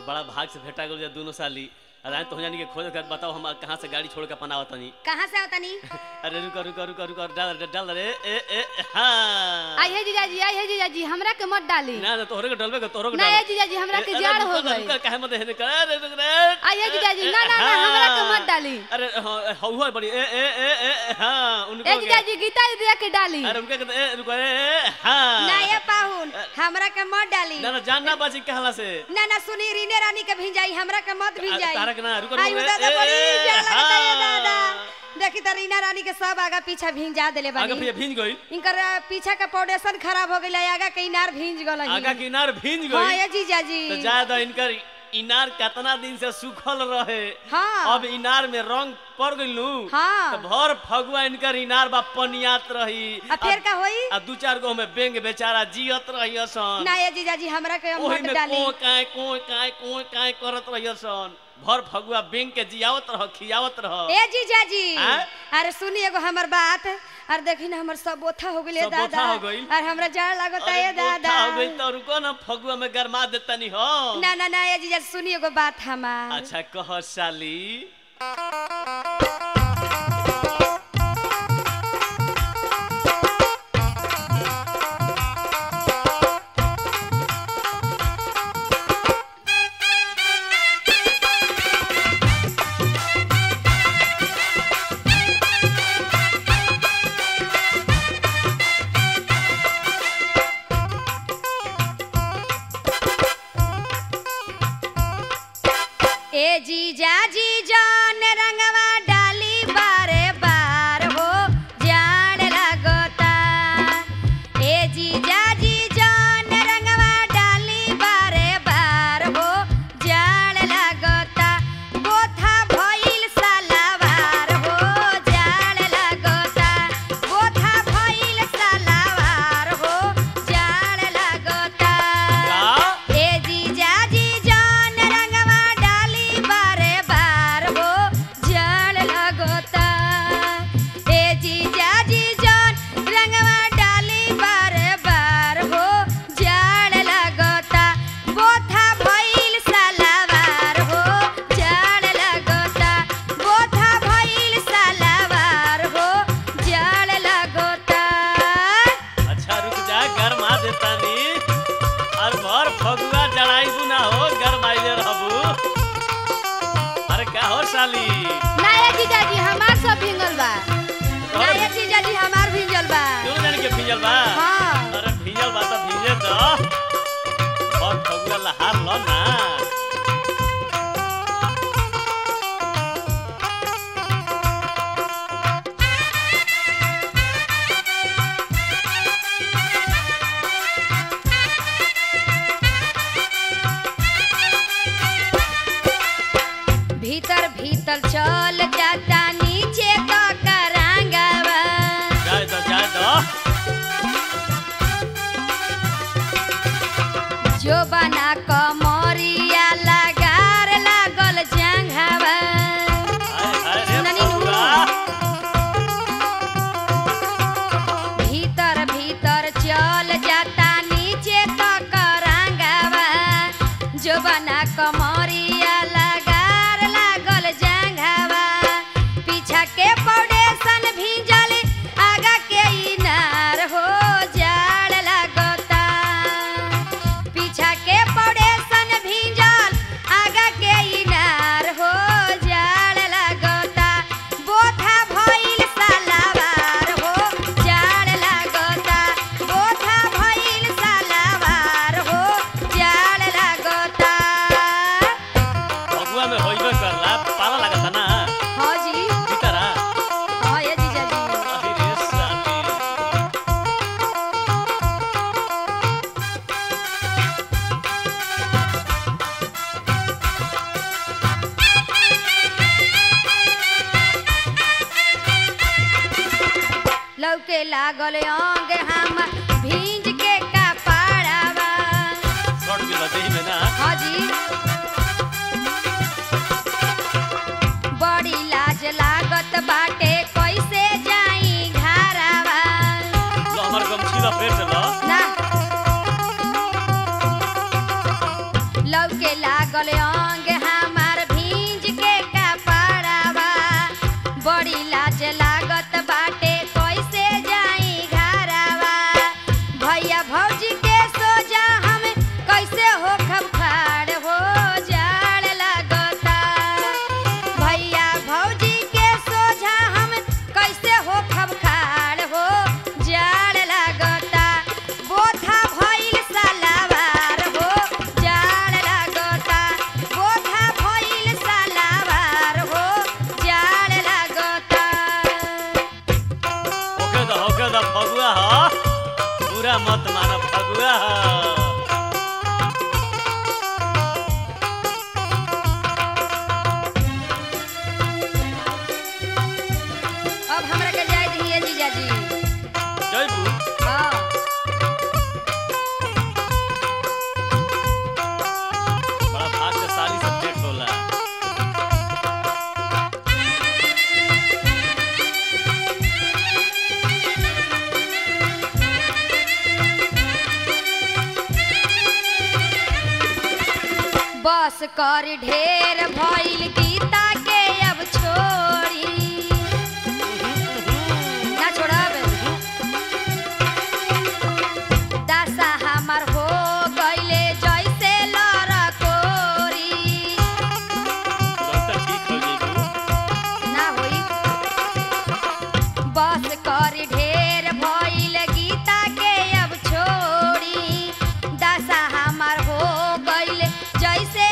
बड़ा भाग से भेटा गल दोनों साली अरे तो जानी के खोज कर बताओ हम कहाँ से गाड़ी छोड़ के अपन आवत तनी कहाँ से आवतनी अरे रुको रुको रुको रुको डाल डाल डाल रे ए ए हाँ आई है जीजाजी आई है जीजाजी हमरा के मत डाली ना ना तोहरे के डलबे के तोहरे के ना डाल ये जीजाजी हमरा के अरे जाड़ रुको हो ना, गई रुको, काहे मत हेने कर अरे रुक रे आई है जीजाजी ना ना ना हमरा के मत डाली अरे हाँ हौ हौ बड़ी ए ए ए ए हाँ उनको ए जीजाजी गीता दीदी के डाली अरे उनके कहते ए रुको ए ए हाँ ना ये पाहुन हमरा के मत डाली ना ना जानना बाजी कहला से ना ना सुनी रीने रानी के भिंजाई हमरा के मत भिंजाई तारा के ना रुको आई रुको दादा ए, बड़ी ए, डर लगता है हाँ। दादा देखी त रीना रानी के सब आगा पीछा भिंजा देले आगे बानी फिर भींज गई इनकर अ, पीछा का फाउंडेशन खराब हो गइल आगा के इनार भिंज गल आगा किनार भींज हां गई ये जीजाजी तो ज्यादा इनकर इनार कितना दिन से सूखल रहे हाँ। अब इनार में रंग पड़ गइल हाँ। तो भर फगुआ इनकर इनार बा पनियात रही अब फिर का होई आ दू चार गो में बेंग बेचारा जियत रही सन ना ये जीजाजी हमरा के ओही मत में डाली को काय को काय को काय करत रही सन भर फगुआ बेंग के जियावत रह खियावत रह ए जीजाजी आँ? अरे सुनी एगो हमर बात अरे देखी ना हमर सब बोथा हो गइल सब बोथा दादा हो गइल? और हमरा जाड़ लागता अरे है गोथा दादा हो गई तो रुको ना फगुआ में गरमा देतनी हो ना ना ना ये जीजाजी सुनी एगो बात हमार अच्छा कह साली ए जीजाजी जान रंगवा डाली बारे बार हो जान लगता ए जीजाजी जान रंगवा डाली बारे बार हो जान लगता बोथा भइल सलावार हो जान लगता बोथा भइल सलावार हो जान लगता का ए जीजाजी जान रंगवा डाली बारे बार हो जल लगता ए जीजाजी जान रंगवा डाली बारे बार हो जल लगता बोथा भइल सलावार हो जल लगता बोथा भइल सलावार हो जल लगता अच्छा रुक जा गरमा देतानी और भर फगुआ जड़ाई ना हो गरमाइले रहबू अरे का हो साली ना ये जीजाजी हमार सब भिंगल बा ना ये जीजाजी हमार भिंजल बा क्यों जाने के भीजल बा हाँ। अरे भीजल बा तो भीजे तो और फगुआ लहार लो ना भीतर भीतर चल जाता नीचे का करांगवा जाए दो जाए दो जो बना कमरिया लगार लागल जंघवा हाय हाय रे सुननी नु। फगुआ भीतर भीतर चल जाता नीचे का करांगवा जो बना कमरिया लगार लागल जंघवा पीछा के फाउंडेशन भीजल आगा के इनार हो जाड़ लगता पीछा के फाउंडेशन भीजल आगा के इनार हो जाड़ लगता बोथा भइल सलावार हो जाड़ लगता बोथा भइल सलावार हो जाड़ लगता फगुआ में होइबे करला पाला लगता ना हाँ जी भीतरा हाँ ये जीजाजी अहि रे साली लौके लागल अंग हम भींज के कपड़ावा शॉर्ट के लगे में ना हाँ जी बड़ी लाज लागत बाटे कैसे जाई घरावा लो हमर गमछी ला फेर चलो ना लौके लागल अंग हमार भींज के कपड़ावा बड़ी लाज लागत बाटे कैसे जाई घरावा भैया भौजी के सोजा हम कैसे हो खबखार हो जाड़ लागता भैया भौजी के सोझा हम कैसे हो खबखार हो जाड़ लागता बोथा भइल सलावार हो जाड़ लागता बोथा भइल सलावार हो जाड़ लागता ओके द ओके द फगुआ ह पूरा मत मानो फगुआ ह अब हमरा के जाय दिए जीजाजी जयबू हाँ बड़ा भाग्यशाली सब्जेक्ट होला बस कर ढेर भइल गीता के अब छोड़ी ना छोड़ब दशा हमर हो गइले जैसे लड़कोरी तुरंत ठीक हो जयबू ना होई बस कर ढेर भइल गीता के अब छोड़ी दशा हमर हो गइल जैसे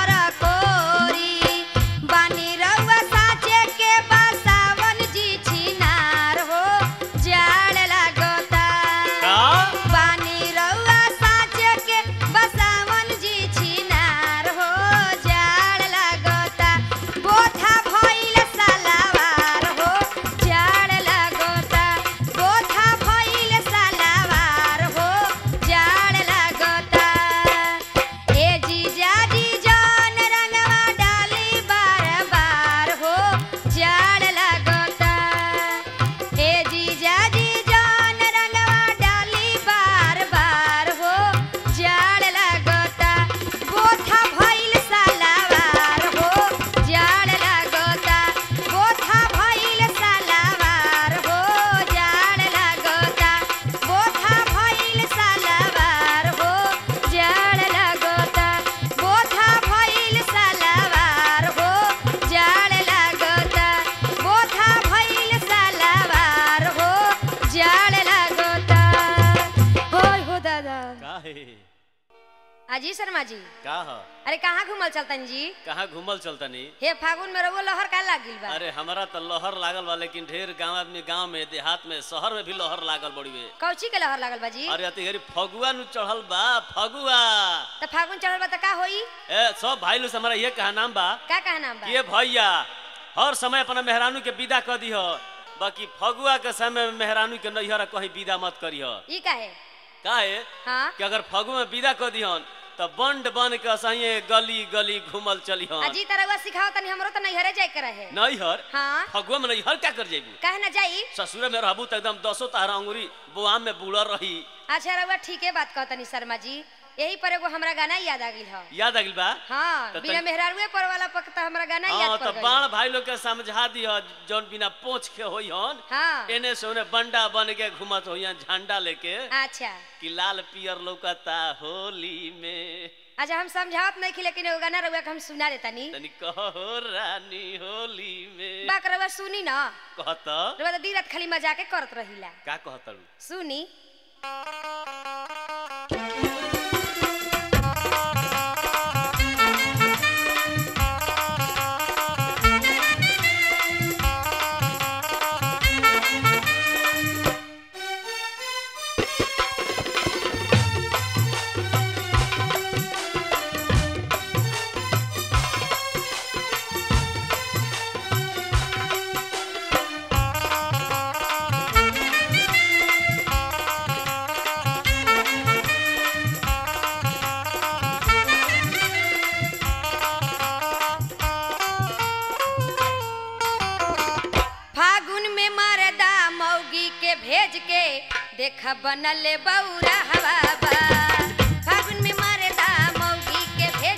लड़कोरी बानी रउआ साचे के बसावन जी छिनार हो जाड़ लागता का बानी रउआ साचे के बसावन जी छिनार हो जाड़ लागता बोथा भइल सलावार हो जाड़ लागता बोथा भइल सलावार हो जाड़ लागता ए जीजा जी जान रंगवा डाली बार बार हो जाड़ लागता ए जीजा जी जान रंगवा डाली बार बार हो जाड़ लागता बोथा भइल सलावार हो जाड़ लागता बोथा भइल सलावार हो जाड़ लागता बोथा भइल सलावार हो जाड़ लागता बोथा भइल सलावार हो जाड़ लागता बोथा भइल सलावार हो जाड़ लागता होय हो दादा का है अजी शर्मा जी का ह अरे कहाँ घूमल चलतन जी कहाँ घूमल चलतनी हे फागुन में रउआ लहर का लागिल बा अरे हमारा तो लहर लागल बा लेकिन ढेर गांव आदमी गांव में देहात में शहर में भी लहर लागल बड़ी बे कौची के लहर लागल बा जी अरे अतिहरी फगुआ नु चढ़ल बा फगुआ त फागुन चढ़ल बा त का होई ए सब भाई लोग से हमारा ये कहा नाम बा का कहा नाम बा ये भैया हर समय अपना मेहरानू के विदा कर दिह बाकी फगुआ के समय में मेहरानू के नैहर कहीं विदा मत करिह ई काहे काहे हाँ कि अगर फगुआ में विदा कर दिहन त बंड बन के सही गली गली घूमल चलिहन अजी तरह सिखाओ तनी हमरो त नैहरे जाए के रहे नैहर हाँ फगुआ में नैहर क्या कर जेबू काहे ना जाई ससुरे में रहबू त एकदम दसो तारा अंगुरी बुआम में बुलर रही अच्छा रउआ ठीके बात कहतनी शर्मा जी यही पर एगो हमरा गाना याद आ गइल ह याद आ गइल बा हाँ त बिना तनी- मेहरारुए पर वाला पक त हमरा गाना हाँ याद तो पड़ बाण गइल भाई लोग के समझा दिह जौन बिना पोछ के होई हन हाँ एने से ओने बंडा बन के घुमत होई झंडा लेके अच्छा कि लाल पियर लौकता होली में अच्छा हम समझावत नहीं लेकिन एगो गाना रउआ के हम सुना देतानी तनी कहो रानी होली में बाक रउआ सुनी ना कहत रउआ त दिन रात खाली मजाके करत रहिला का कहतरू सुनी फागुन में मरदा मौगी के भेज के देख बनल बौरा हवा बा फागुन में मरदा मौगी के भेज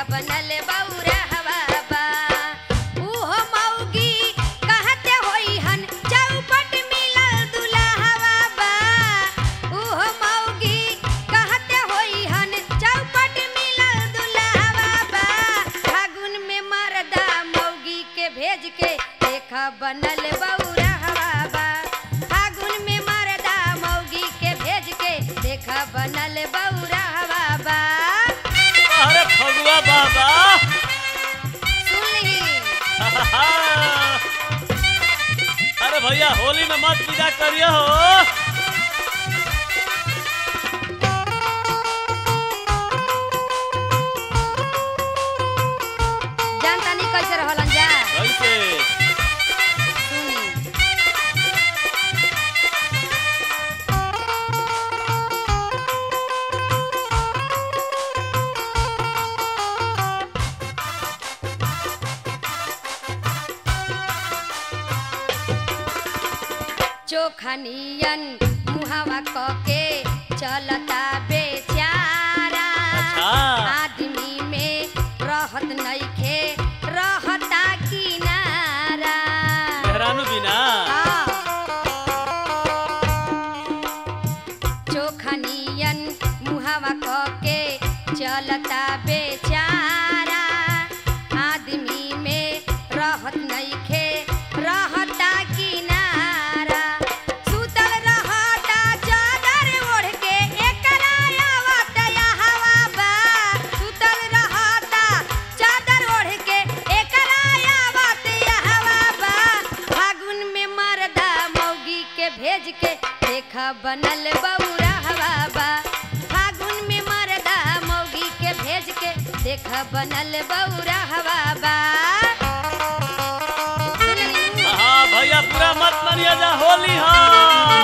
बनल बौरा हवा बा उहो मौगी कहते होई हन चौपट मिलल दुल्हवा बा उहो मौगी कहते होई हन चौपट मिलल दुल्हवा बा फागुन में मरदा मौगी के भेज के देखा बनल बौरा हवा बा फागुन में मरदा मौगी के भेज के देखा बनल बौरा हवा बा अरे फगुआ बाबा सुन ली अरे भैया होली में मत पूजा करियो हो जानता नहीं कैसे रहलन जा कैसे सुनी चोखनियन मुहावा कके चलता बेचारा अच्छा। आदमी में रहत नइखे रहता किनारा मेहरानू बिना हाँ। चोखनियन मुहावा कके चलता बेचारा आदमी में रहत नइखे रहता किनारा सुतल रहता चादर ओढ़ के एकरा आवत हवा बा सुतल रहता चादर ओढ़ के एकरा आवत हवा बा फागुन में मरदा मौगी के भेज के देखा बनल बौरा हवा बा फागुन में मरदा मौगी के भेज के देखा बनल बौरा हवा बा सुनली? हाँ भैया पूरा मत मानिए जा होली हाँ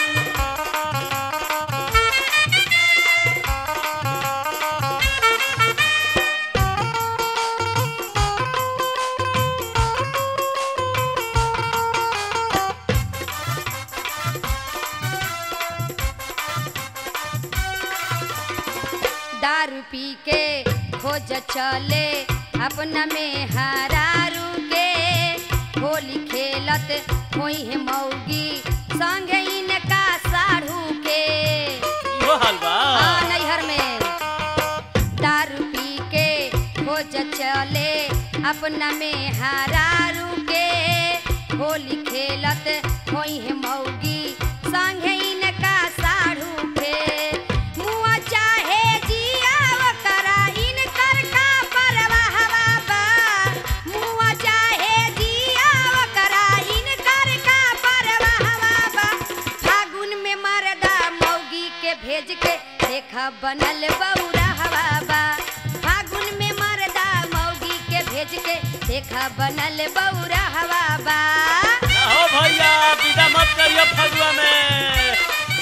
दारू पी के खोज चले अपना में हरारू के होली खेलत होई है मौगी संगे इनका साढ़ू के इहो हाल बा हाँ नैहर में दारू पी के खोज चले अपना में हरारू के होली खेलत होई है मौगी संगे इनका साढ़ू के मुआ चाहे जिया करा इनकर का परवाह बा मुआ चाहे जिया करा इनकर का परवाह बा फागुन में मरदा मौगी के भेज के देखा बनल बौरा हवा बा फागुन में मरदा मौगी के भेज के देखा बनल बौरा हवा बा ना हो भैया विदा मत करियो फगुआ में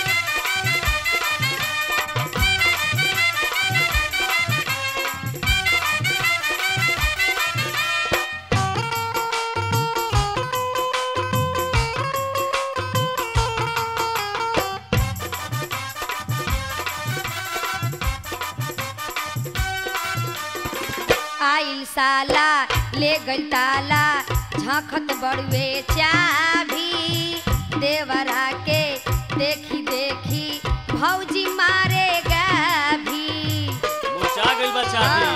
आइल साला ले गइल ताला झखत बड़ुए चाभी देवरा के देखी देखी भौजी मारेगा भी मुरझा गइल बा चाबी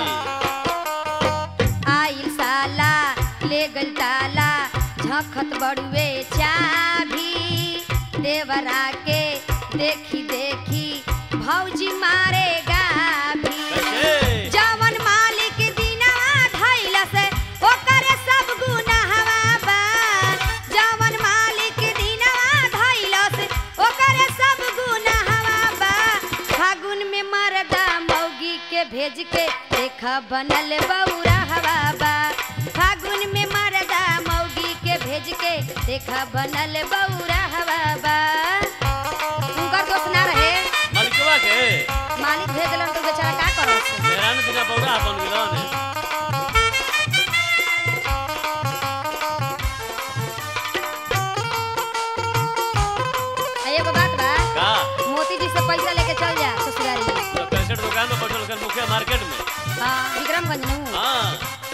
आइल साला ले गइल ताला झखत बड़ुए चाभी देवरा के देखी देखी भौजी मारेगा भी कैसे जवन मालिक दिनवा धइल से ओकर सब गुनाहवा बा जवन मालिक दिनवा धइल से ओकर सब गुनाहवा बा फागुन में मरदा मौगी के भेज के देखा बनल बौरा हवा बा फागुन में मरदा मौगी के भेज के देखा बनल बौरा हवा बा उनकर दोस्त ना रहे मालिकवा के मालिक भेज दिलन तो बेचारा का करत मेहरानू बिना बौरा बन गेलन आ एगो बात बा का मोती जी से पैसा लेके चल जा ससुरारी तो कैसेट दुकान में बैठल मार्केट मुखिया मार्केट में हाँ विक्रमगंज में हूँ हाँ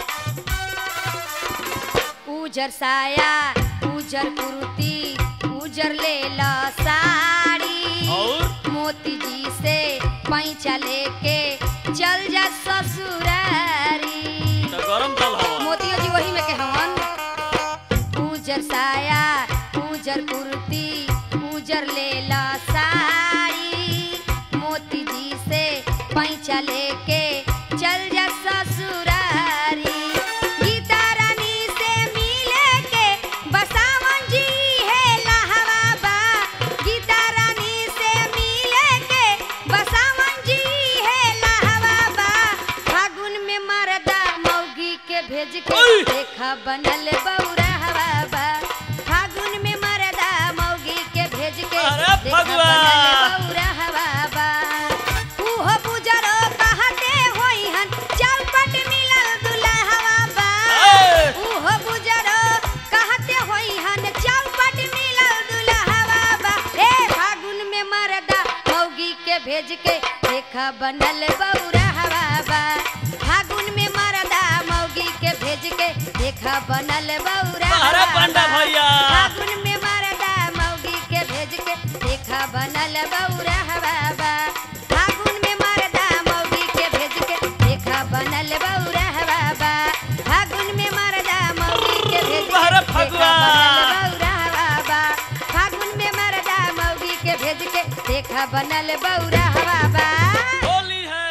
उजर साया उजर कुर्ती उजर लेला साड़ी और मोती जी से पैसा लेके चल जा ससुरारी तो गरम तल हवा मोतियो जी वही में के हवन उजर साया उजर कुर्ती उजर लेला साड़ी मोती जी से पैसा लेके चल जा ससुरारी गीता रानी से मिले के बसावन जी है लहवा बा गीता रानी से मिले के बसावन जी है लहवा बा फागुन में मरदा मौगी के भेज के ओए! देखा बनल बौरा हवा बा फागुन में मरदा मौगी के भेज के अरे देखा भगवा! बनल बौरा हवा बा उहो बुजरो कहते होई हन चौपट मिलल दुल्हवा बा ए! उहो बुजरो कहते होई हन चौपट मिलल दुल्हवा बा ए फागुन में मरदा मौगी के भेज के देखा बनल बौरा हवा बा फागुन में मरदा मौगी के भेज के देखा बनल बौरा अरे हवा पंडा बा। भैया। फागुन में मरदा मौगी के भेज के देखा बनल बौरा हवा बा फागुन में मरदा मौगी के भेज के देखा बनल बौरा हवा बा फागुन में मरदा मौगी के भेज के अरे देखा फगुआ। बनल बौरा हवा बा फागुन में मरदा मौगी के भेज के देखा बनल बौरा हवा बा होली है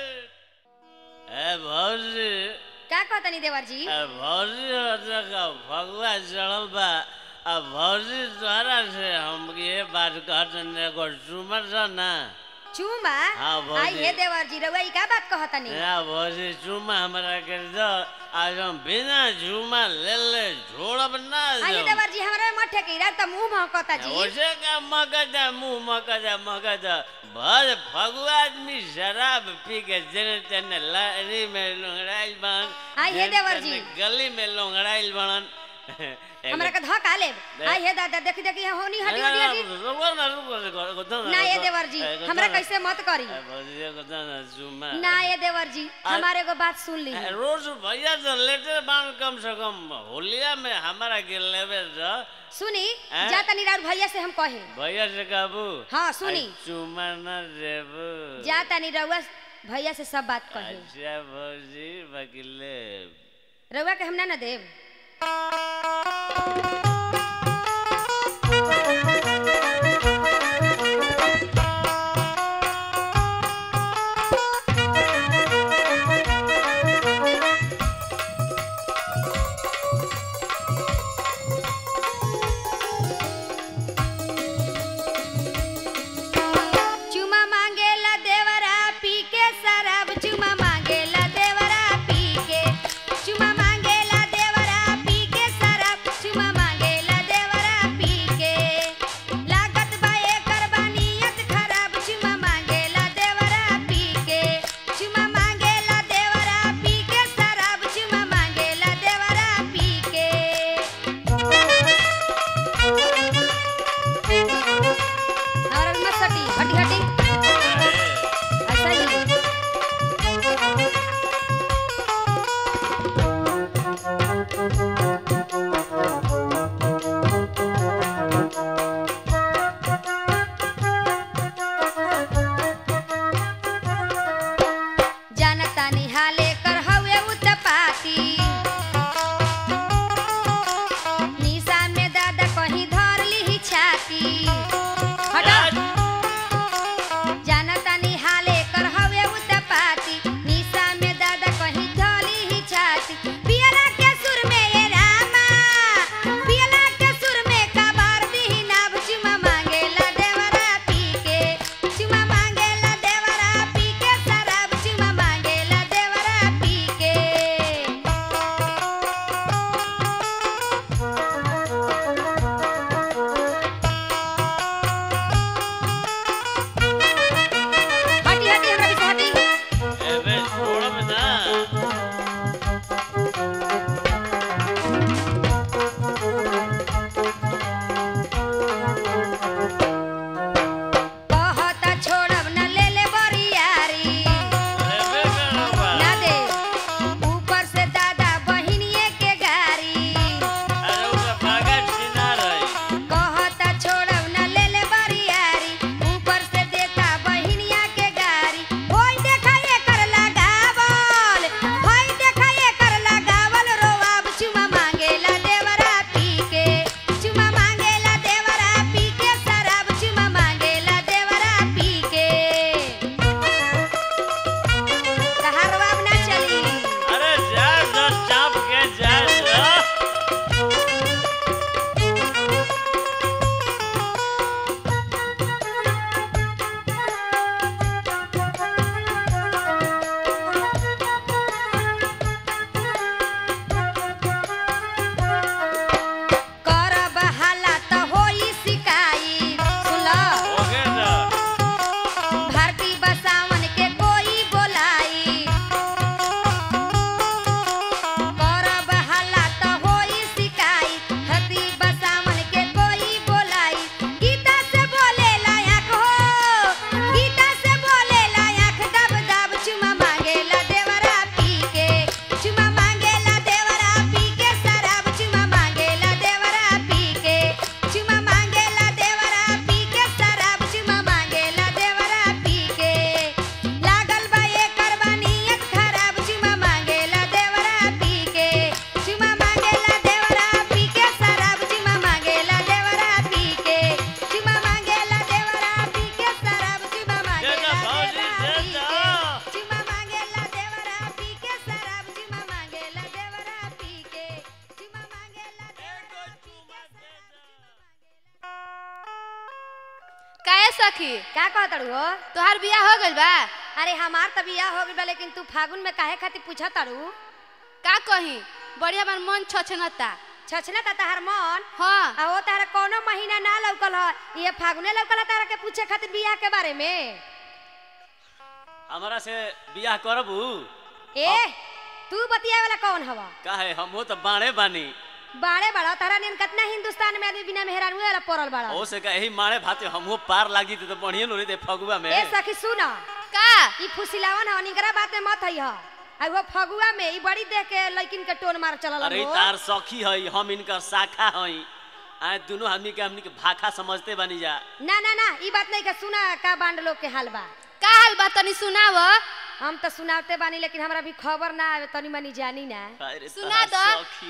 ए भौजी का कहतनी देवर जी ए भौजी होता का भगवा चढ़ल बा अब भौजी तोहरा से हम ये बात कहते एगो सुमर था ना चूमा हाँ, भौजी। आई हे देवर जी रउआ ई का बात कहतनी या भौजी चुमा हमरा कर दो आज हम बिना झुमा ले ले छोड़ब ना आई हे जो। देवर जी हमरा मत ठेकीरा त मुंह महकता जी ओसे का मगज मुंह मगज मगज भर फगुआ आदमी शराब पी के जने तने लारी में लोंगड़ाइल बन आई हे देवर जी। गली में लोंगड़ाइल बनन हमरा के धक्का लेब आई हे दादा देखी देखी होनी हटी हटी हटी रुको ना रुको रुको ना ये देवर जी हमरा कैसे मत करी भौजी को ना जुमा ना ये देवर जी हमारे को बात सुन ली रोज भैया तो लेटे बान कम से कम होलिया में हमारा के लेवे जो सुनी हैं? जा तनी राउर भैया से हम कहे भैया से कहबू हाँ, सुनी। आई चुमा न देबू जा तनी रउआ भैया से सब बात कहे अच्छा भौजी बकिले रउआ के हम ना ना देब चुमा मांगेला देवरा पी के शराब चुमा मांगेला देवरा पी के चुमा मांगेला देवरा पी के शराब चुमा मांगेला देवरा पी के लागत बा एकर बानियत खराब चुमा मांगेला देवरा पी के चुमा मांगेला देवरा पी के शराब चुमा मांगेला देवरा पी के और मत सटी हटी हटी ऐसा ही जानता निहाले कर हवे उत्पाती निशा में दादा कहीं धर ली छाती हटा जानता निहाले कर हवे उत्पाती निशा में दादा कहीं धली ही छाती पियला के सुर में ये रामा पियला के सुर में कबार दी नाभ चुमा मांगेला देवरा पी के चुमा मांगेला देवरा पी के शराब चुमा मांगेला देवरा पी के हटी हटी हमरा पीछे हटी एबे छोड़ब ना कहता छोड़ब न ले ले बरियारी एबे सखी का कहतड़ू हो तोहार बियाह हो गइल बा अरे हमार त बियाह हो गइल बा लेकिन तू फागुन में काहे खातिर पूछा तारू का कही बड़ी हमार मन छछनता छछना ता तहार मन हाँ आ हो तारा कोनो महीना ना लौकल ह ये फागुने लौकल ह तारा के पूछे खातिर बियाह के बारे में हमरा से बियाह करबू ए तू बतिया वाला कौन हवा काहे हमहू तो बाणे बानी बाड़े बड़ा तारा नियन कितना हिंदुस्तान में आदमी बिना मेहरानुए वाला पड़ल बड़ा ओ से कही मारे भाते हमहू पार लागी तो बढ़िया नो रे फगुआ में ए सखी सुन का ई फुसिलावन ह निकरा बात में मत हई ह आ वो फगुआ में ई बड़ी देख के लड़किन के टोन मार चलल अरे हो तार सखी हई हम इनकर शाखा हई आए दोनों आदमी के हमनी के भाखा समझते बनी जा ना ना ना ई बात नहीं के सुना का बांड लोग के हाल बा का हाल बा तनी सुनाव हम तो सुनावते बानी लेकिन हमरा भी खबर ना आवे तनी मनी जानी ना अरे सुना तार दो। सखी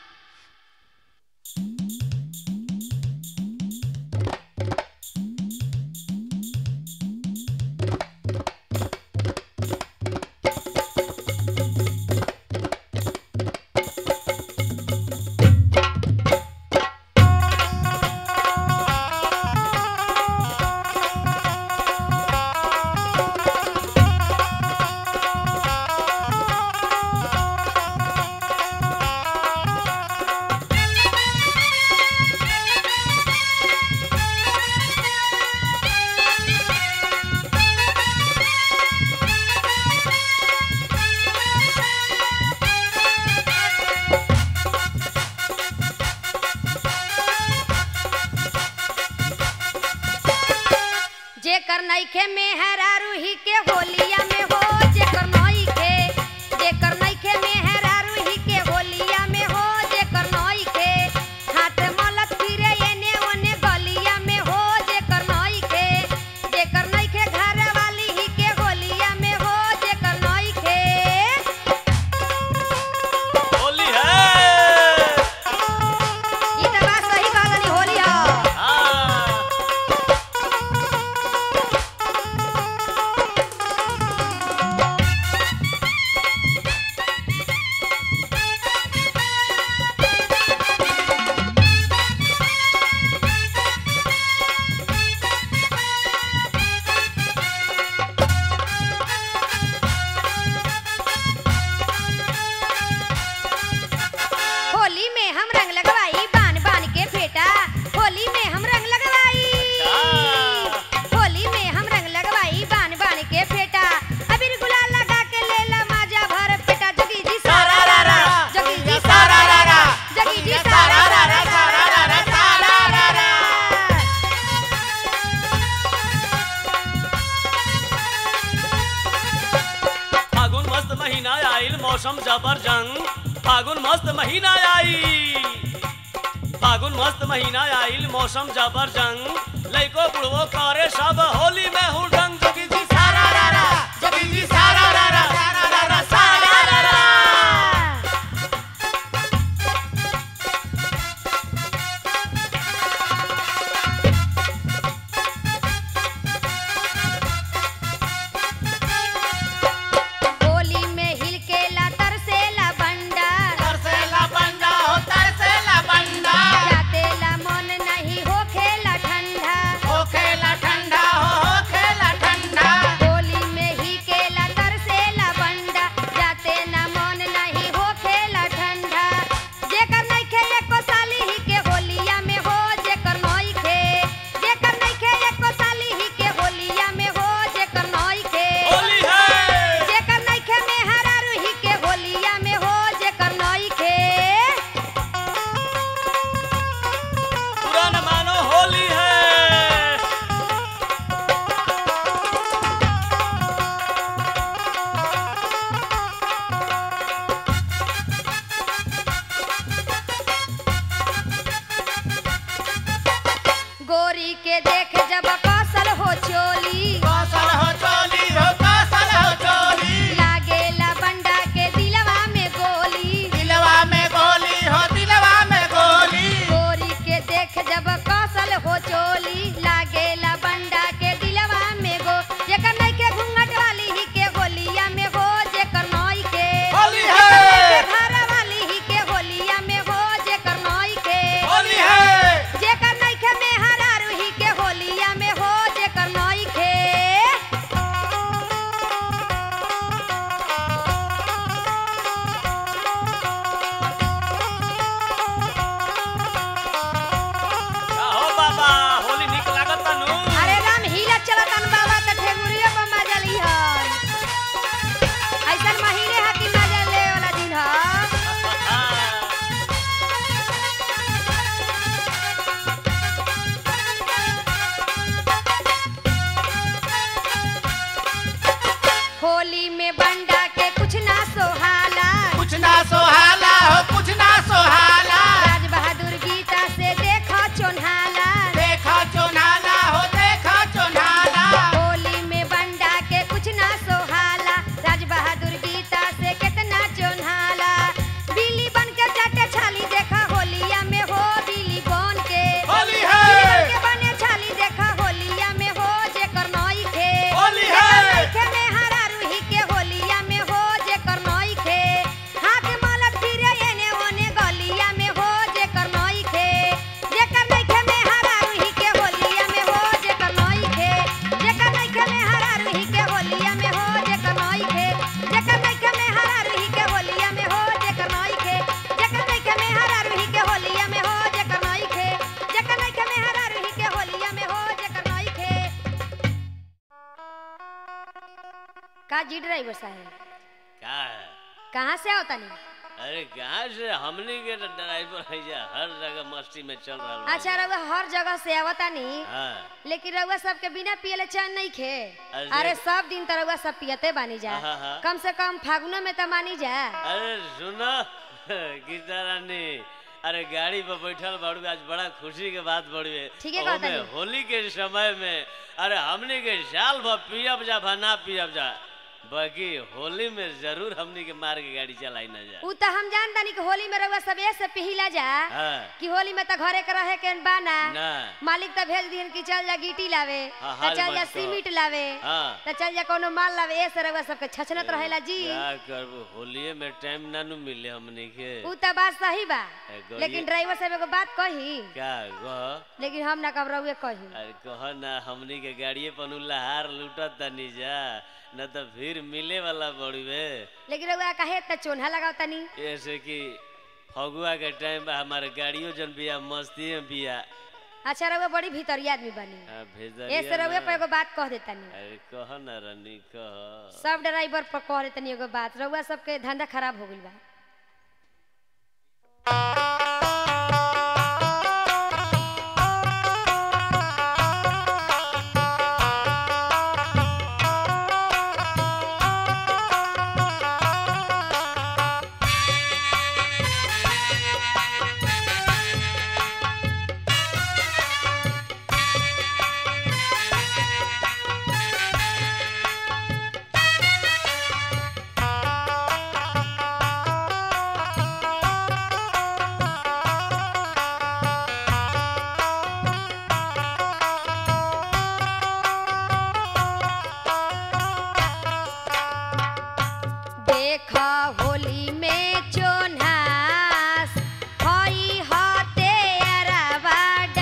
जेकर नइखे मेहरा रूही के होलिया में हो जेकर नइखे जेकर नइखे मेहरा रूही के होलिया में हो जेकर नइखे हाथ मलत फिरे एने ओने गलिया में हो जेकर नइखे जेकर नइखे घर वाली ही के होलिया में हो जेकर नइखे होली है ई त बात सही कहलनी होली ह हाँ होली में हम रंग लगवाई बान बान के फेटा होली में हम रंग लगवाई अच्छा। होली में हम रंग लगवाई बान बान के फेटा अबीर गुलाल लगा के लेला माजा भर पेटा जगी जी सारा रा रा जगी जी सारा रा रा जगी जी सारा रा रा सारा रा रा सारा रा रा फागुन मस्त महीना आइल मौसम जबरजंग फागुन मस्त महीना आइल फागुन मस्त महीना आइल मौसम जबरजंग लइको बुढ़वो करे सब होली में हुड़दंग जोगी जी सारा रा रा जोगी जी सारा रा रा सारा रा रा सारा रा रा होली में हिल के ला तरसेला बंडा तरसेला बंदा हो तरसेला बंदा जाते ला मन नहीं हो खेला ठंडा हो खेला ठंडा हो हो खेला ठंडा होली में ही केला तरसेला जी ड्राइवर साहब का है कहाँ से आओ तनी अरे कहाँ से हमनी के तो ड्राइवर है जा हर जगह मस्ती में चल रहा बा। अच्छा रउआ हर जगह से आवतानी हाँ लेकिन रउआ सबके बिना पियले चैन नहीं खे अरे अरे सब दिन तो रउआ सब पियते बानी जा हाँ, हाँ। कम से कम फागुनो में तो मानी जा अरे सुनो गीता रानी अरे गाड़ी पर बैठल बाड़ू आज बड़ा खुशी के बात बड़ी ठीके कहत ओमे हनी। होली के समय में अरे हमनी के साल भर पियब जा भा ना पियब जा बाकी होली में जरूर हमनी के मार के गाड़ी चलाई ना जा उ तो हम जान तानी कि होली में रउआ सब ऐसे पिहिला जा हाँ कि होली में तो घरे के रहे के बाना ना मालिक तो भेज दिहन कि चल जा गिटी लावे हाँ, तो हाल चल जा मत कहो। सीमेंट लावे हाँ तो चल जा कोनो माल लावे ऐसे रउआ सबके छछनत रहेला जी क्या करबो होलिये में टाइम ना नु मिले हमनी के उ तो बात सही बा ए, गौरी- लेकिन ड्राइवर साहब एगो बात कही क्या गह लेकिन हम ना कब रउए कही अरे कह ना हमनी के गाड़िए पर लहार लूटत तनी जा न तो फिर मिले वाला बड़ुए लेकिन रउआ काहे इतना चोन्हा लगाव तनी ऐसे कि फगुआ के टाइम बा हमारे गाड़ियों जन बिया मस्ती में बिया अच्छा रउआ बड़ी भीतरिया आदमी बनी हाँ, भेजरिया ऐसे रउए ना। पर एगो बात कह देतानी अरे कह ना रानी कह सब ड्राइवर पर कह देतानी एगो बात रउआ सबके धंधा खराब हो गइल बा देखा होली में चोन्हास हई हते अरवा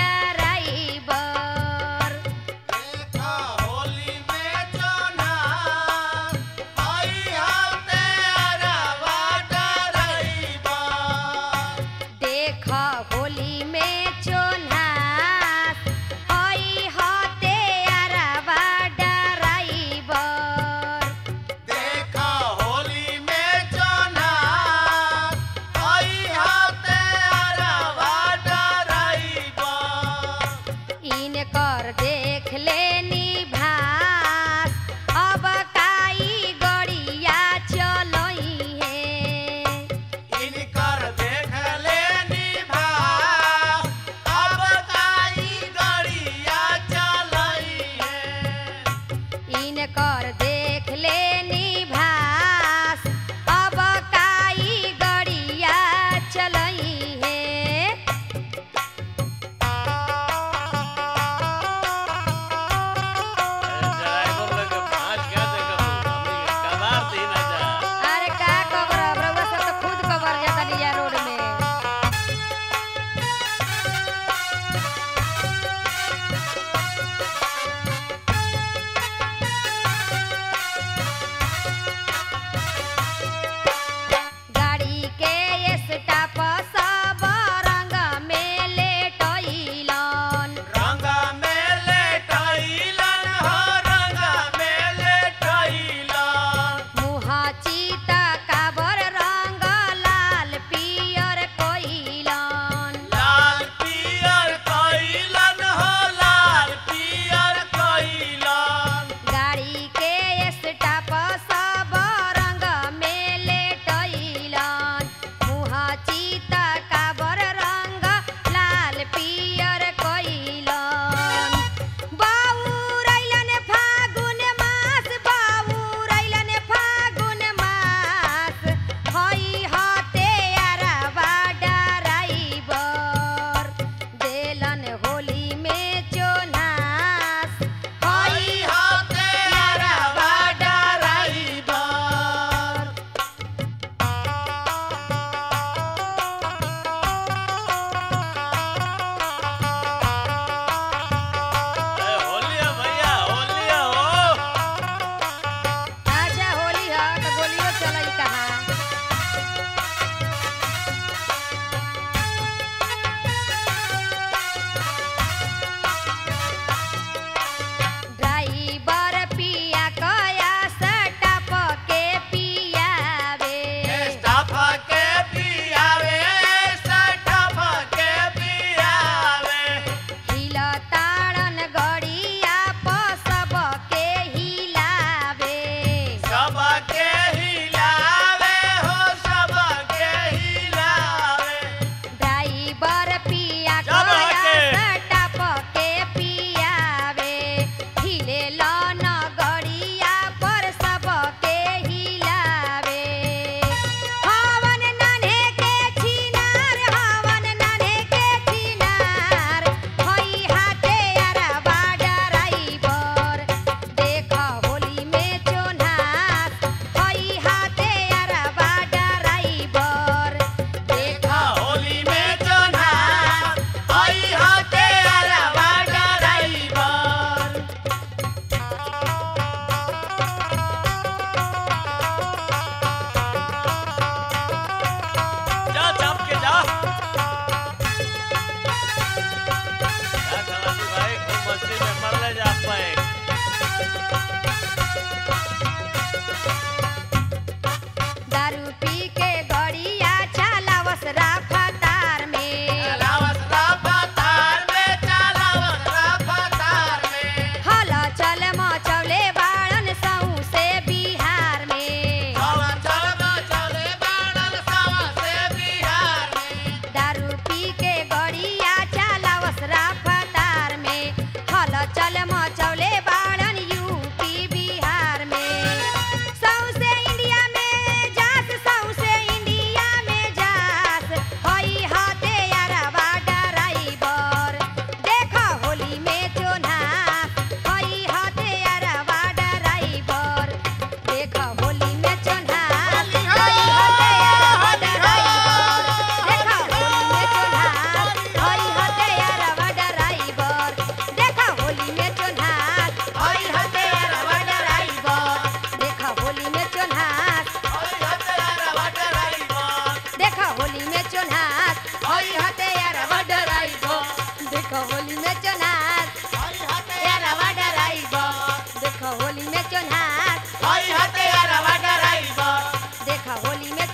ड्राइवर देखा होली में चोन्हास हई हते अरवा ड्राइवर इनकर देख लेनी भास अब काई गड़िया चलई है इनकर देख लेनी भास अब काई गड़िया चलई है ड्राइवर लोग के पाँच क्या देखब हमनी के कबार दी ना जा अरे का कबर रउआ सब तो खुद कबर जाता लिया रोड में गाड़ी के स्टाप सब रंग में लेटइलन मुहा चीता काबर रंग लाल पियर कोइलन लाल पियर कइलन हो लाल पियर कइलन गाड़ी के स्टाप सब रंग में लेटइलन मुहा चीता काबर रंग लाल पियर कोइलन बाउरैलन फागुन मास बाउरैलन फागुन मास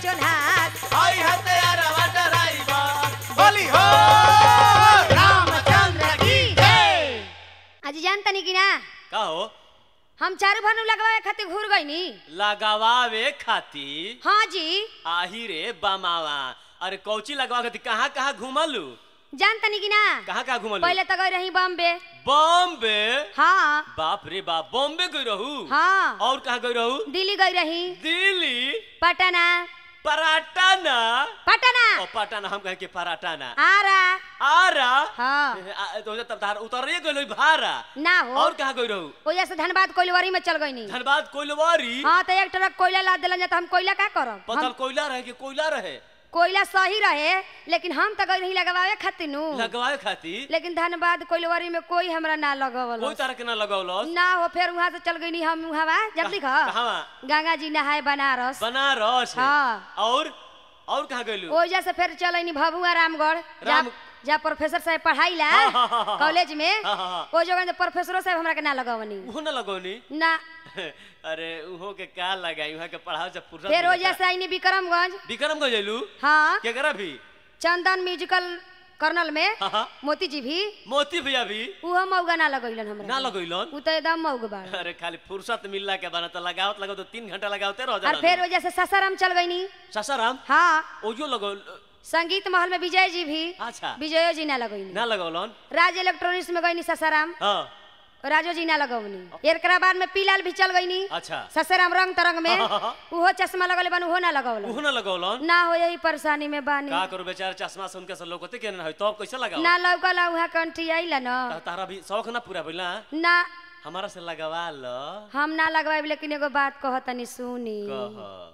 चोल्हास आई हते अरवा ड्राइवर बोली हो रामचंद्र की जय आज जान तनी कि ना का हो हम चारू भानु लगवाए खातिर घूर गईनी लगावावे खाती हाँ जी आही रे बमावा अरे कौची लगवा खाती कहाँ कहाँ घुमलू जान तनी कि ना कहाँ कहाँ घुमलू पहले तो गई रही बॉम्बे बॉम्बे हाँ बाप रे बाप बॉम्बे गई रहू हाँ और कहाँ गई रहू दिल्ली गई रही दिल्ली पटना पराटाना पटना ओ पटाना हम कहे के पराटाना आरा आरा हाँ आ, तो तब तार उतरिए गइल भारा ना हो और कहाँ गई रहू वजह से धनबाद कोइलवरी में चल गईनी धनबाद कोइलवारी हाँ तो एक ट्रक कोयला लाद दिलन जाता हम कोयला का करब पतल हम कोयला रहे कि कोयला रहे कोयला सही रहे लेकिन हम तो गई रही लगवावे खातिर नु लगवाए खातिर लेकिन धनबाद कोइलवरी में कोई हमरा ना लगवल कोई तरह के ना लगौलस ना हो फिर वहां से चल गई हम वहां जल्दी खा कहवा गंगा जी नहाए बनारस बनारस हाँ। और और कहाँ गइलू ओ वजह से फिर चल भभुआ रामगढ़ जा राम- जा प्रोफेसर साहब पढ़ाई ला हाँ, हाँ, हाँ, हाँ। कॉलेज में हाँ, हाँ, हाँ। ओ जगह प्रोफेसरो साहब हमरा के ना लगवनी उहो ना लगौनी ना अरे उहो के का लगाई वहाँ के पढ़ाओ से फुर्सत फिर मिलता। वजह से आईनी विक्रमगंज विक्रम गए जैलू हाँ केकरा भी चंदन म्यूजिकल कर्नल में हाँ हाँ मोती जी भी मोती भैया भी उहो मौगा ना लगैलन हमरा ना लगैलन उ तो एकदम मौग बाड़ अरे खाली फुर्सत मिलला के बना तो लगावत लगाओ तो तीन घंटा लगावते रह और जाला फिर वजह से ससाराम चल गईनी ससाराम हाँ ओजो लगौ संगीत महल में विजय जी भी अच्छा विजयो जी ना लगैनी ना लगौलन राज इलेक्ट्रॉनिक्स में गईनी ससाराम हाँ राजो जी ना लगौनी एकरा बाद में पीलाल भी चल गईनी अच्छा ससाराम रंग तरंग में हाँ, हाँ, हाँ। उहो चश्मा लगले बन उहो ना लगौल उहो ना लगौलन ना हो यही परेशानी में बानी का करू बेचारा चश्मा सुन के सब लोग होते के ना है तब कैसे लगाओ ना लौकला उहा कंठी आइला न ता- तारा भी शौक ना पूरा भइल ना ना हमारा से लगवा लो हम ना लगवाइब लेकिन एगो बात कहतनी सुनी कह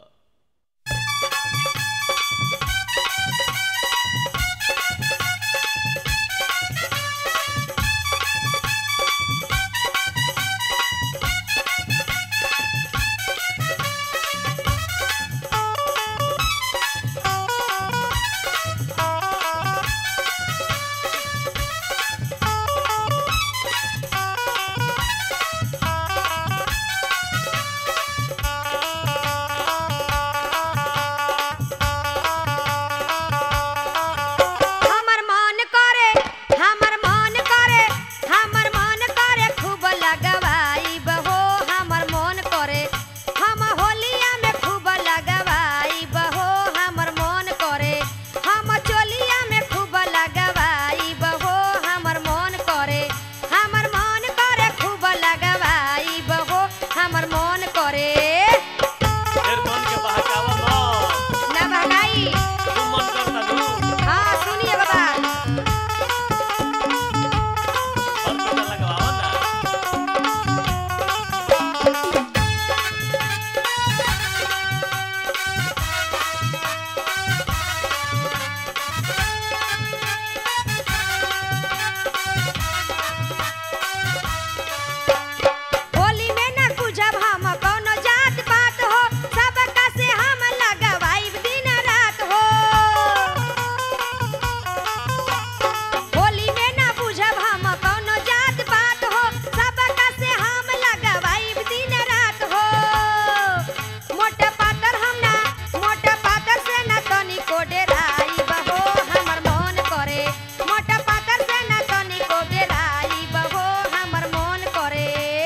हमर मन करे हमर मन करे हमर मन करे खूब लगवाई बहो हमर मन करे हम होलिया में खूब लगवाई बहो हमर मन करे हम चोलिया में खूब लगवाई बहो हमर मन करे हमर मन करे खूब लगवाई बहो हमर मन करे फिर मन के बहकावा मत ना भगाई तू मन करता नु हाँ सुनिए बाबा और पता लगवाओ ना होली में न बुझब हम कौनो जात पात हो सबका से हम लगवाइब दिन रात हो होली में न बुझब हम कौनो जात पात हो सबका से हम लगवाइब दिन रात हो मोटा पातर हम ना मोटा पातर से न तनिको डेराइब हो हमर मन करे मोटा पातर से न तनिको डेराइब हो हमर मन करे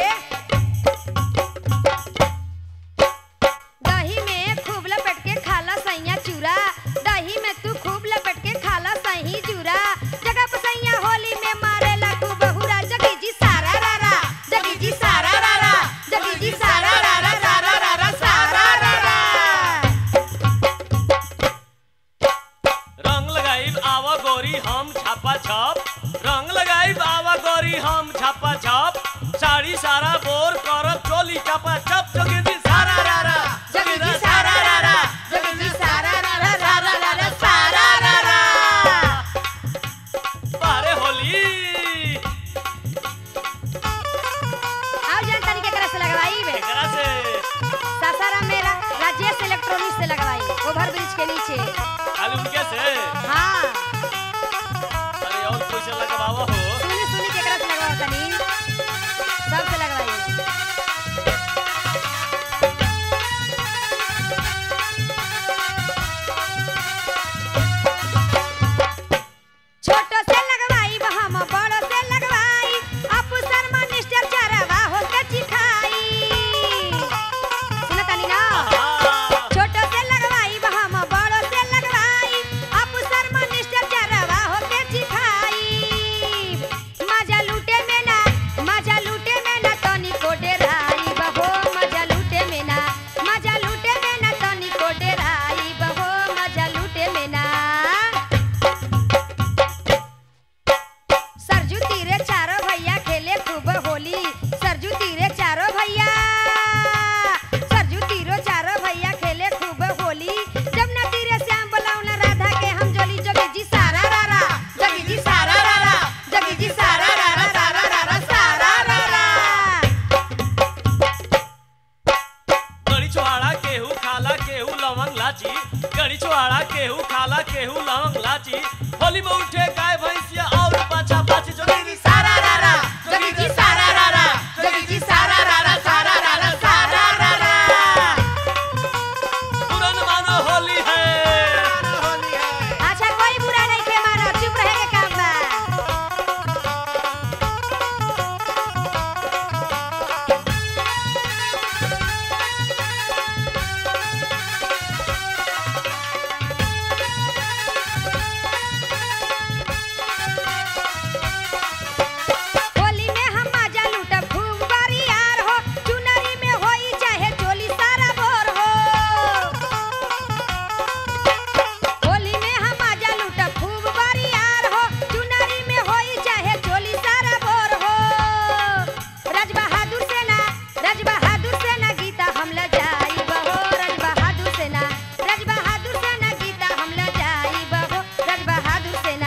दही में खूब लपेट के खाला सैया चूरा दही में तू खूब लपेट के खाला सही चूरा जगह पर सैया होली में मारेला खूब हुरा जगी जी सारा रारा जगी जी सारा रारा जगी जी सारा रारा रारा रारा सारा रारा रंग लगाई आवा गोरी हम छापा छप रंग लगाई आवा गोरी हम छापा छप साड़ी सारा बोर करब चोली छापा छप जोगी जी सारा रारा जगी जी सारा रारा जगी जी सारा रारा रारा रारा सारा रारा बारे होली आओ जान तनी केकरा से लगवाई बे एकरा से सासाराम मेरा राजेश इलेक्ट्रॉनिक्स से लगवाई ओवर ब्रिज के नीचे खाली उनके से हाँ अरे और कोई कड़ी छोहाड़ा केहू खाला केहू लवंग लाची होली में उठे गाय भैंसिया और पाछा पाछी जोगी जी सारा रारा जोगी जी सारा रारा जोगी जी सारा रारा सारा रारा सारा रारा तुरंत मानो होली है अच्छा कोई बुरा नहीं थे मानो चुप रहे के काम बा होली में हम मजा लूटब खूब बरियार हो चुनरी में होई चाहे चोली सारा बोर हो होली में हम मजा लूटब खूब बरियार हो चुनरी में होई चाहे चोली सारा बोर हो राज बहादुर सेना राज बहादुर सेना गीता हम ल जाई बहो राज बहादुर सेना राज बहादुर सेना गीता हम ल जाई बहो राज बहादुर सेना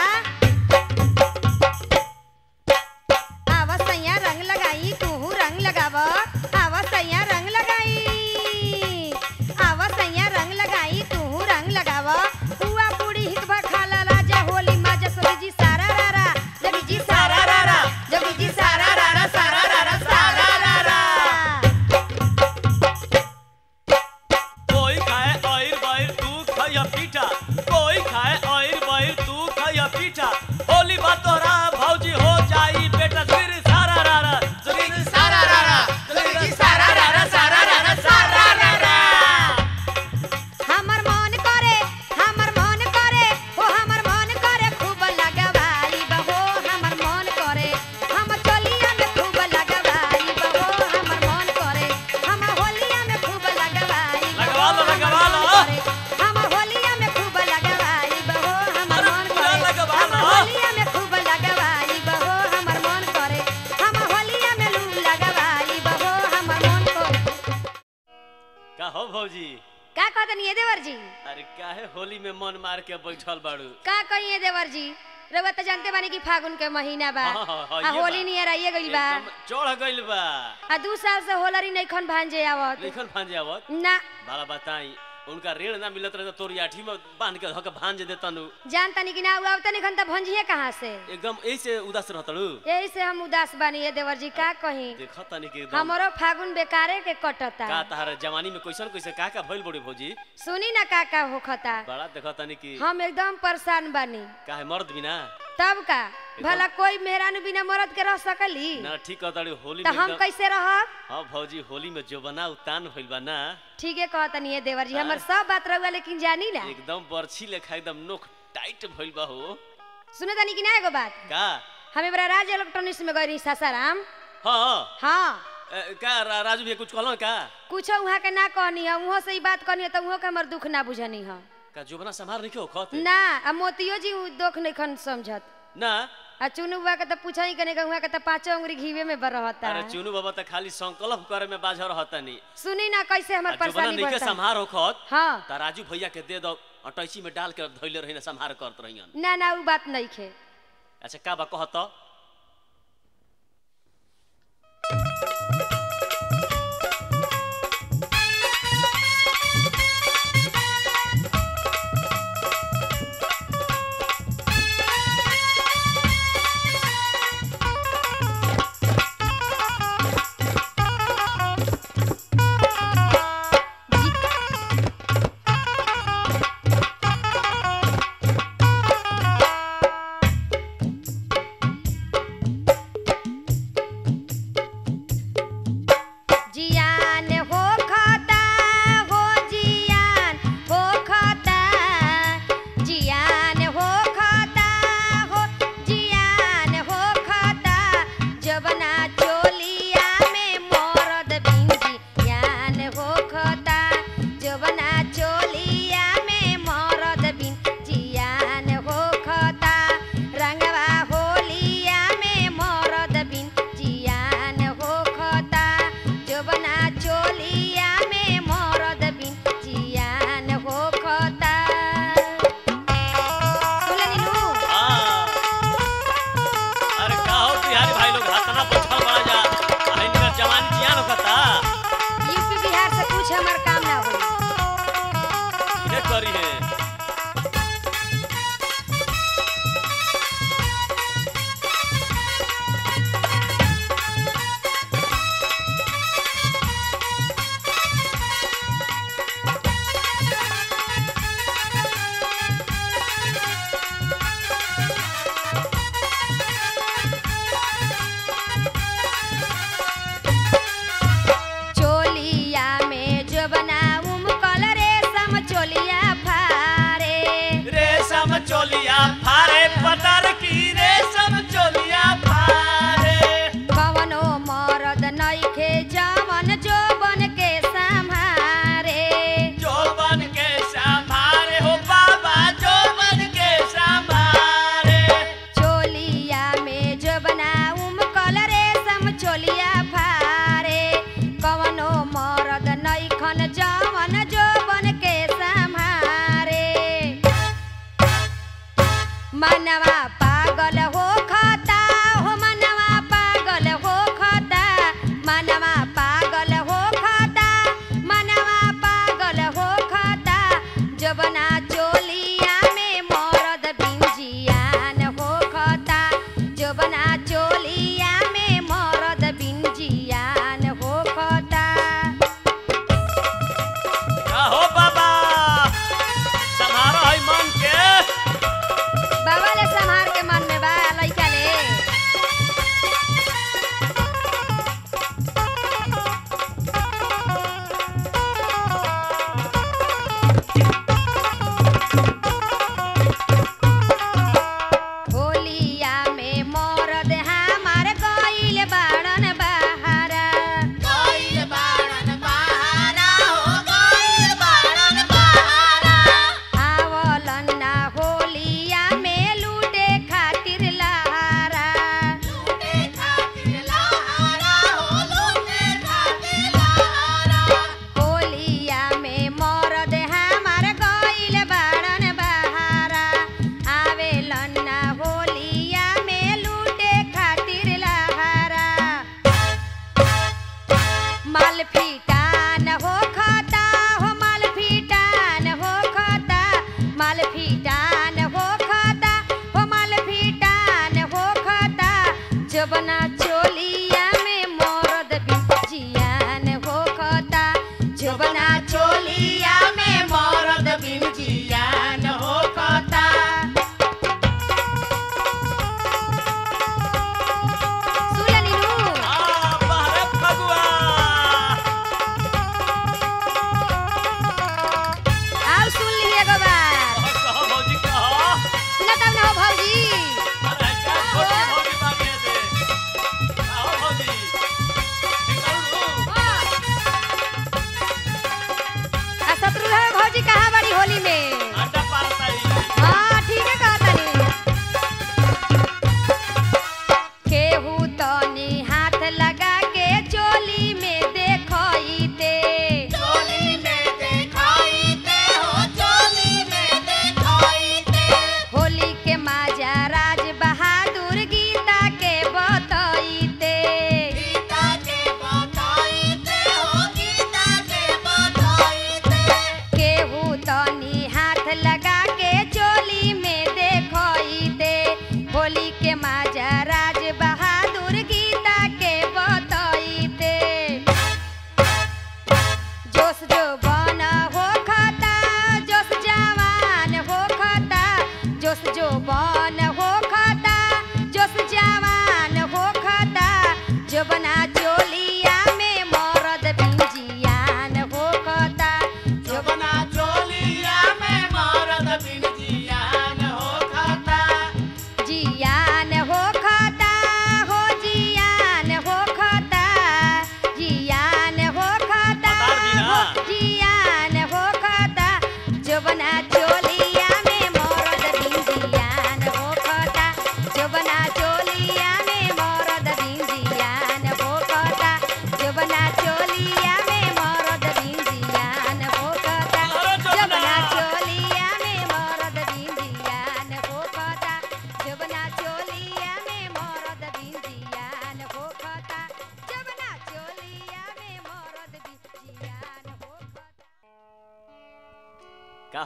आवसैया रंग लगाई तूहू रंग लगाव आवसैया रंग लगाई आवसैया रंग लगाई तूहू रंग लगाव पुआ पूरी हितवा खाला राजा होली माजा सभी जी सारा रारा जगी जी सारा रारा जगी जी सारा रारा सारा रारा सारा रारा कोई खाए ऑयल बाइल तू खाया पीठा कोई खाए ऑयल बाइल तू खाया पीठा होली बात तोहरा भौजी हो जाई बेटा फिर सारा रारा जोगी सारा रारा जोगी सारा रारा सारा रारा सारा रारा हमर मन करे हमर मन करे ओ हमर मन करे खूब लगवाई बहो हमर मन करे हम चलिया में खूब लगवाई बहो हमर मन करे हम होलिया में खूब लगवाई लगवा लो, लगवा लो। हम होलिया में खूब लगवाई बहो हमर अरे मन पूरा करे लगवा हम लो। होलिया में खूब लगवाई बहो हमर मन करे हम होलिया में लू लगवाई बहो हमर मन करे का हो भौजी का कहतनी ये देवर जी अरे काहे होली में मन मार के बैठल बाड़ू का कहिए देवर जी रउआ त जानते बानी कि फागुन के महीना बा हाँ, हाँ, हाँ, आ ये होली बा। नियर आइए गइल बा एकदम चढ़ गइल बा आ दू साल से होलरी नइखन भांजे आवत लिखल भांजे आवत ना बाला बताई उनका ऋण ना मिलत रहे तो तोरी आठी में बांध के धके भांज देतनु जान तनी कि ना आवत निखन त भंजिए कहाँ से एकदम ऐसे उदास रहतड़ू यही से हम उदास बानी ये देवर जी का कही देख तनी के एकदम हमरो फागुन बेकारे के का कटता तहार जवानी में कैसन कैसे का का भइल बड़ी भौजी सुनी ना का का होखता बड़ा देख तनी की हम एकदम परेशान बानी काहे मर्द बिना तब का भला कोई मेहरानू बिना मरद के रह सकली ना ठीक कहताड़ी होली त में हम एकदम कैसे रहब हां भौजी होली में जो बना उतान भइल बा ना ठीके कहतनी ये देवर जी हमर सब बात रउआ लेकिन जानी ना एकदम बरछी लेखा एकदम नोख टाइट भइल बा हो सुने तनी कि ना एगो बात का हम बड़ा राज इलेक्ट्रॉनिक्स में गई रही सासाराम हां हाँ ए, का रा- राजू भैया कुछ कहलो का कुछ वहाँ के ना कहनी है वहाँ से ही बात कहनी है तो वहाँ के हमर दुख ना बुझनी है का जोबना संभार नहीं खत ना आ मोतियो जी उ दुख नहीं खन समझत ना आ चुनु बुआ के तो पूछा ही कने वहाँ के तो पाँचों उंगली घीवे में बर रहता अरे चुनू बाबा त खाली संकल्प करे में बाझ रहतनी सुनी ना कैसे आ हमर जोबना परेशानी नहीं के बढ़ता संभार होखत हाँ त राजू भैया के दे दो अटैची में डाल के धइले रही ना संभार करत रहियन ना ना उ बात नहीं खे अच्छा का बा कहत करी है चोलिया में जो बनाऊं कलरे सम चोलिया फारे रेशम चोलिया फारे पतर की रेशम चोलिया फारे कवनो मरद नइखे जवन जो बन के संहारे जो बन के संभारे हो बाबा जो बन के संभारे चोलिया में जो बनाऊं कलरे सम चोलिया फारे कवनो मरद नइखन जवन जो बन के संहारे मनवा पागल हो खता हो मनवा पागल हो खता मनवा पागल हो खता मनवा पागल हो खता जबना चोलिया में मरद बिंजियान हो खता जबना चोलिया में मरद बिंजियान हो खता का हो बाबा संभारो है मन के बाबा ले संहार के मन में बा लइका ले होलिया में मरद हमार गइल बाड़न बहारा आवलन ना होलिया में लूटे खातिर लहारा होलिया में मरद हमार गइल बाड़न बहारा आवेलन ना होलिया में लूटे खातिर लहारा माल फीटान हो खता हो माल फीटान हो खता माल फीटान हो खता हो माल फीटान हो खता जबना चोलिया में मरद बिजियान हो खता जबना चोलिया में मरद बिजियान हो खता सुनली नू आ बाहरे फगुआ आओ सुन ली एगो बार कहो कहो भौजी कहो सुना तब ना हो भौजी अरे क्या छोटी भौजी बागे दे कहो भौजी निकलू आ शत्रुघ्न भौजी कहाँ बड़ी होली में आटा पारताई हाँ ठीक है कहतनी केहू तनी हाथ लगा के चोली में देखइते होली के माजा राज बहादुर गीता के बतइते केहू तनी हाथ लगा के चोली में देखइते होली के माजा राज बहादुर गीता के बतइते जोश जो बन हो खता जोश जवान हो खता जोश जो बन हो खता जोश जवान हो खता जो बना चोलिया में मरद बिंजियान हो खता जो बना चोलिया में मरद बिन जियान हो खाता जियान हो खता हो जियान हो खता जियान हो खता बता दी ना। हो जियान हो खता जो बना चोलिया में मरद बिंजियान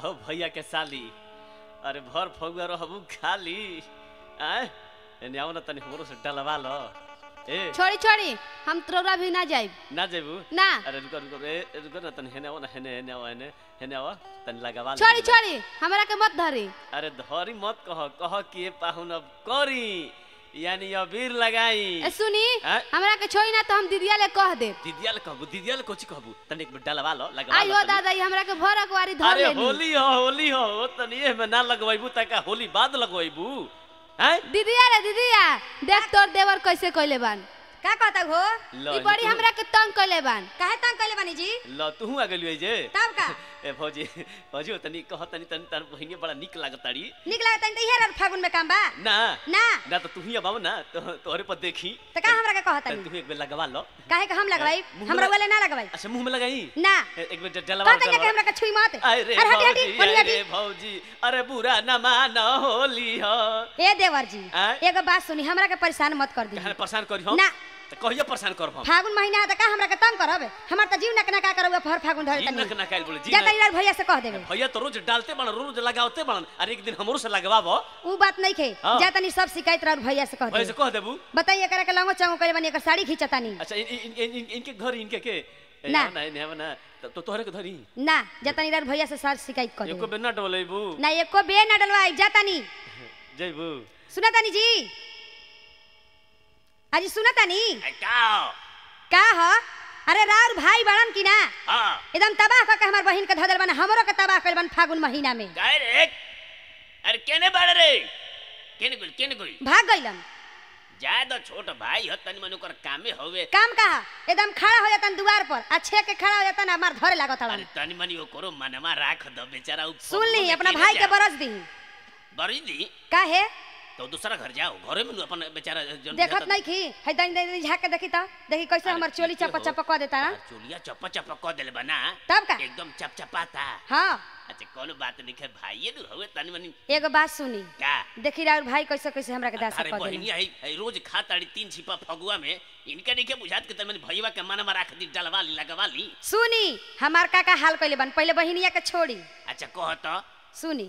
हो भैया के साली अरे भर फगुआ रहबू खाली आय एने आओ ना तनी हमरो से डलवा लो ए छोड़ी छोड़ी हम तोरा भी ना जाइब ना जेबू ना अरे रुको रुको ए रुको ना तनी हेने आओ ना हेने हेने आओ हेने हेने आओ तनी लगावा लो छोड़ी ना। छोड़ी हमरा के मत धरी अरे धरी मत कह कह कि पाहुन अब करी यानी अबीर लगाई ए सुनी आय? हमरा के छोड़ी ना तो हम दीदिया ले कह देब दीदिया ले कहबू दीदिया ले कोची कहबू तनी एक बेर डलवा लो लगवा आई लो हो तनी। दादा ई हमरा के भर अकवारी धर अरे लेनी होली हो होली हो ओ तनी ए में ना लगवाइबू तका होली बाद लगवाइबू हैं दीदिया रे दीदिया देख तोर देवर कैसे कइले बान का कहता हो लो ई बड़ी हमरा के तंग कइले बान काहे तंग कइले बानी जी ल तू आ गेलु जे तब का ए भौजी भौजी तनी कह तनी तनी तार बहिनी बड़ा निक लागताड़ी निक लागत त इहे रह फागुन में काम बा ना ना ना तो तू ही अब आओ ना तो तोहरे पर देखी त का हमरा के कहता तनी तू एक बेर लगवा लो काहे के हम लगवाई मुंह में हमरा लग- वाले ना लगवाई अच्छा मुंह में लगाई ना ए- एक बेर डलवा कहता कि हमरा के छुई मत अरे अरे हटी हटी भौजी ओनी हटी अरे भौजी अरे बुरा न मान होली हो ए देवर जी आय? एगो बात सुनी हमरा के परेशान मत कर दी कहले परेशान करी हो ना। तो कहियो परेशान करब हम फागुन महीना है त का हमरा के तंग करब हमर त जीव नक ना का करब फर फागुन धरे जी तनी नक ना काइल बोले जी जा ना- तनी यार भैया से कह देबे भैया तो रोज डालते बन रोज लगावते बन अरे एक दिन हमरो से लगवाबो ऊ बात नहीं खे हाँ। जा तनी सब शिकायत रह भैया से कह भैया से देबे कह देबू बताइए एकरा के लंगो चांगो करे बनी एकर साड़ी खींचतानी अच्छा इन, इन, इन, इन, इनके घर इनके के ए, ना। ना ना ना तो, तो तोहरे के धरी ना जा तनी यार भैया से सार शिकायत कर एको देबे बेर ना डोलेबू ना एको बे ना डलवाई जा तनी जइबू सुना तानी जी अजी सुना तानी का का ह अरे राउर भाई बड़न की ना हां एकदम तबाह करके हमार बहिन के धदल बन हमरो के तबाह कइल बन फागुन महीना में काय रे अरे केने बाड़े रे केने गुल केने गुल भाग गइलन जाए तो छोट भाई हो तनी मन ओकर कामे होवे काम कहा एकदम खड़ा हो जातन दुआर पर आ छे के खड़ा हो जातन हमार धरे लागत अरे हड़न तनी मनी ओकरो मनवा राख दो बेचारा उ सुन ली अपना भाई के बरस दी बरी दी काहे तो दूसरा घर जाओ घरे में नु अपन बेचारा जन देखत नहीं खी है दनी दनी झाक के देखी त देखी कैसे अरे हमर चोली ठीके चपा हो। चपा क देता ना चोलिया चप्पा चप्पा क देले बना तब का एकदम चपचपाता हाँ अच्छा कोनो बात नहीं है भाई नु हवे तनी मनी एगो बात सुनी का देखी राउर भाई कैसे कैसे हमरा के दासा अरे कर बहिनी देना है है रोज खाताड़ी तीन छिपा फगुआ में इनके नहीं के बुझात के तनी भईवा के मनवा राख दी डलवा ली लगवा ली सुनी हमार काका हाल कइले बन पहले बहिनिया के छोड़ी अच्छा कह तो सुनी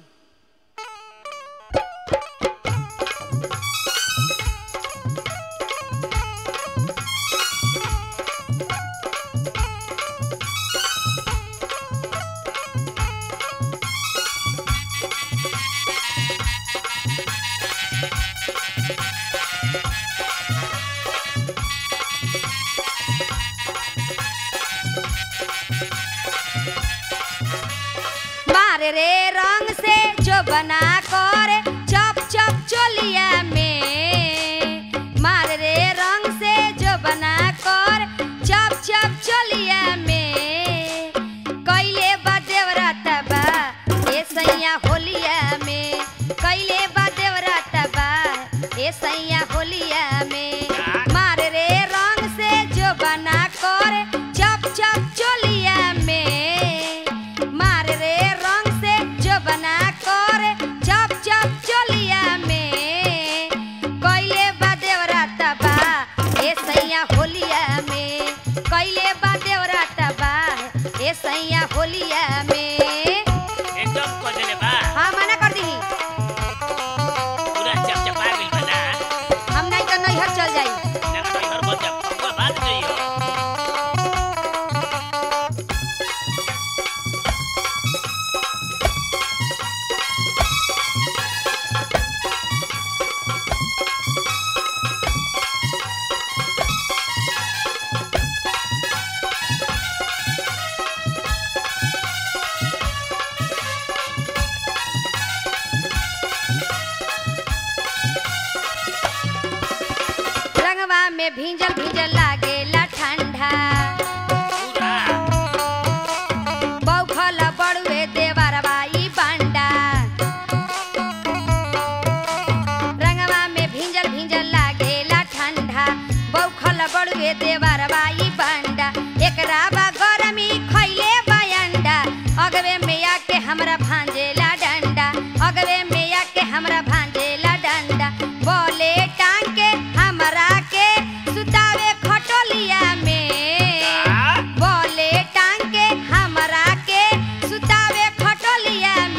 मारे रे रंग से जो बना करे चप चप चोलिया में मारे रे रंग से जो बना कर चप चप चोलिया में कैले बा देवरात बा ए सैया होलिया में कैले बा देवरात बा ए सैया होलिया में मारे रे रंग से जो बना कर चप चप चोलिया में मार रे रंग से जो बना कर चप चप चोलिया में कैले बा देवरात बा ए सैया होलिया में कैले बा देवरात बा ए सैया होलिया में एकदम कह देले बा हाँ मना कर दी पूरा चपचपा गइल बना हम नहीं तो नैहर चल जाई ना ना घर बच फगुआ बात नहीं हो रंगवा में भींजल भींजल लागेला ठंडा पूरा बौखल बड़ुए देवरवा ई बांडा रंगवा में भींजल भींजल लागेला ठंडा बौखल बड़ुए देवरवा ई बांडा एकरा बा गरमी खैले बायंडा अगवे में आके हमरा भांजेला डंडा अगवे में आके हमरा भांजेला डंडा बोले टांग के हमरा के सुतावे खटोलिया में बोले टांग के हमरा के सुतावे खटोलिया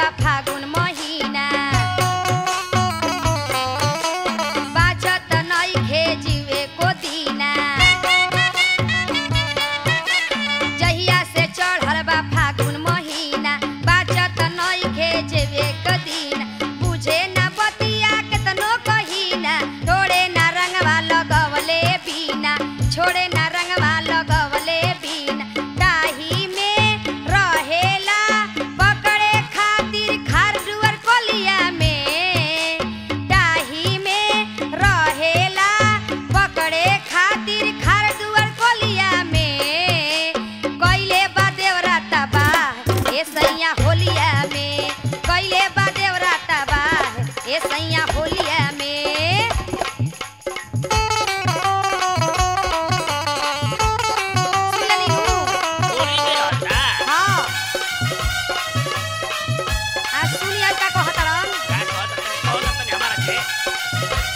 बा फागुन महीना बाजत नइखे जीवे को दीना जहिया से चढ़ल बा फागुन महीना बाजत नइखे जीवे को दीना बुझे ना बतिया केतनो कहीना छोड़े ना रंगवा लगवले बीना छोड़े ना रंगवा लगवले बीना डाही में रहेला पकड़े खातिर खार दुआर कोलिया में डाही में रहेला पकड़े खातिर खार दुआर कोलिया में कइले बा देवरा तबाह ए सैया होलिया में कइले बा देवरा तबाह ए सैया होलिया में सुनली हूँ होली के हटा हाँ आ सुनिया का कहतरन का कहत कौन तनी हमारा के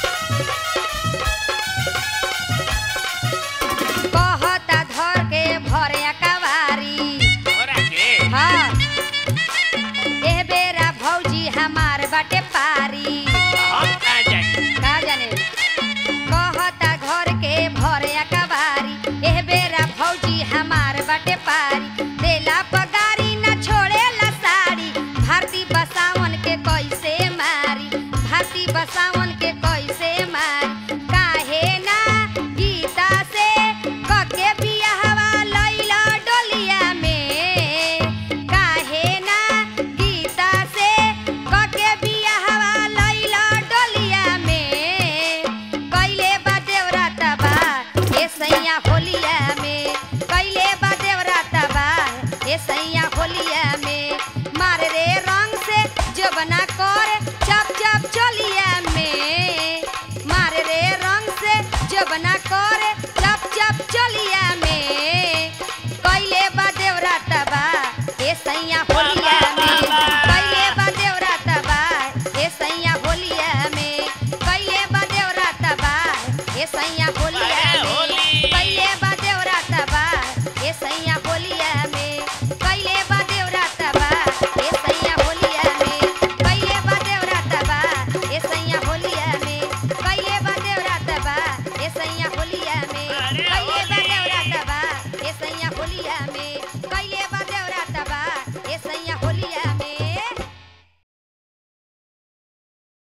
कहता धर के भरे कवारी तोरा के हाँ एह बेरा भौजी हमार बाटे पारी हम कहाँ जाई का जाने कहता घर के भरे कवारी एह बेरा भौजी हमार बाटे पारी देला पगारी न छोड़ेला साड़ी भारती बसावन के कैसे मारी भारती बसावन के कैसे मारी काहे ना गीता से कके बियाहवा लैला डोलिया में काहे ना गीता से कके बियाहवा लैला डोलिया में कैले बा देवरा तबा ए सैया होलिया में कैले बा देवरा तबा ए सैया होलिया में मार रे रंग से जबना को